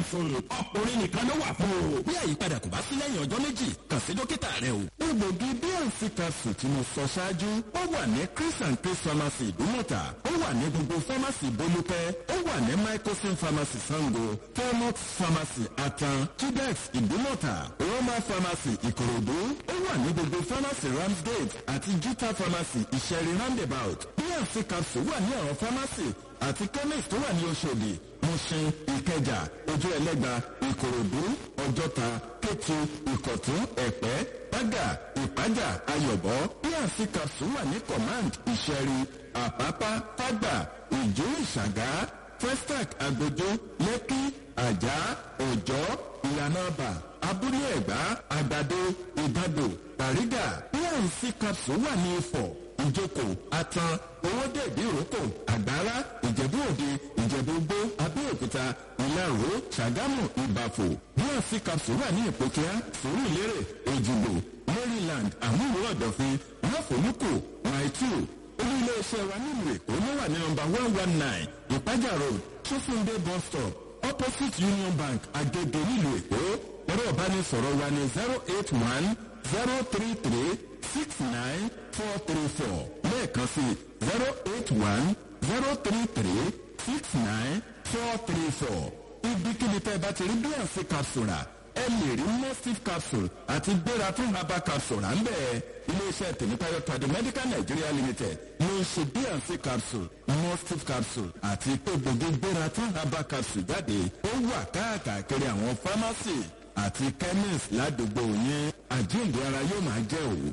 capsule ọkùnrin nìkan ló wà fún o. bí àyípadà kò bá sí lẹ́yìn ọjọ́ méjì kàn sí dókítà rẹ o. egbògi bnc capsule tí mo sọ ṣáájú ó wà ní chris and chris pharmacy ìdúmọ̀tà ó wà ní gbogbo pharmacy bolúpẹ́ ó wà ní microsim pharmacy sango thermox pharmacy atan tudex ìdúmọ̀tà roma pharmacy ìkòròdú ó wà ní gbogbo pharmacy ramsgate àti gita pharmacy ìṣẹ̀rí roundabout bnc capsule wà ní àwọn pharmacy àti chemist tó wà ní oṣòdì mushin ìkẹjà ojú ẹlẹgba ìkòròdú ọjọta kétu ìkọtún ẹpẹ bága ìpájà ayọbọ bnc capsule wà ní command ìṣẹ̀rí àpápá fágbà ìjó ìṣàgá festac agbójó lẹ́kí àjà òjọ́ ìyànàbà abúlé ẹ̀gbá àgbàdo ìbàdò bàrígà bnc capsule wà ní ifọ̀ ìjókòó atan owóde ìdíròkò àgbára ìjẹ̀bú òde ìjẹ̀bú gbó abẹ́òkúta ìlàró ṣàgámù ìbàfò bnc capsule wà ní ìpòkíá sùúrùlérè èjìgbò maryland àmúlò ọ̀dọ̀fin máfòlùkù maitu olú iléeṣẹ́ wa nílùú èkó ló wà ní nọmba one one nine ìpájà road ṣófúndé bus stop opposite union bank agege nílùú èkó ẹ̀rọ ìbánisọ̀rọ̀ wa ní zero eight one zero three three six nine four three four lẹ́ẹ̀kan sí zero eight one zero three three six nine four three four ibikíbi tẹ́ ẹ bá ti rí bnc capsule rà ẹ lè rí nestive capsule àti gbéra fún herbal capsule à ń bẹ̀ iléeṣẹ́ tèmítáyọ̀ tàdé medical nigeria limited ló ń ṣe bnc capsule nestive capsule àti egbògi gbéra fún herbal capsule jáde ó wà káàkiri àwọn pharmacy àti chemist ládùúgbò yín àjíǹde ara yóò máa jẹ́ òwò.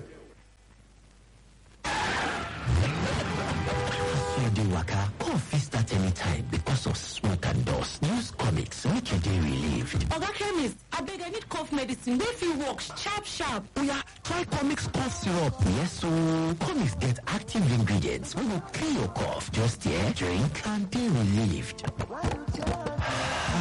you dey waka cough fit start anytime because of smoke and dust use comics make you dey relieved oga chemist abeg i need cough medicine wey fit work sharp sharp oya try comics cough syrup yes ooo comics get active ingredients wey go clear your cough just hear drink and dey relieved